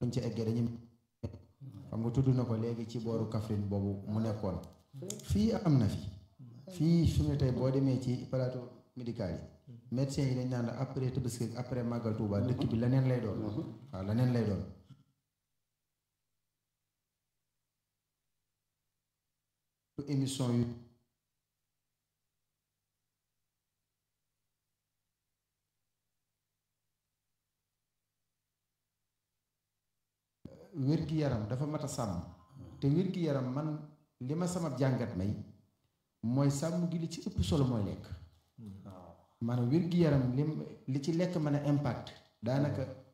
buñ ci eggee dañu xam nga tudd na ko léegi ci booru Kaffrine boobu mu nekkoon fii am na fi fii su ne tey boo demee ci plateau médical yi médecins yi dañ naan après Tabaski après Màggal Tuuba dëkk bi leneen lay doon waaw leneen lay doon émission yu wér-gi-yaram dafa mat a sàmm te wér-gi-yaram man li ma sama jàngat may mooy sàmm gi li ci ëpp solo mooy lekk maanaam wér-gi-yaram li li ci lekk mën a impact daanaka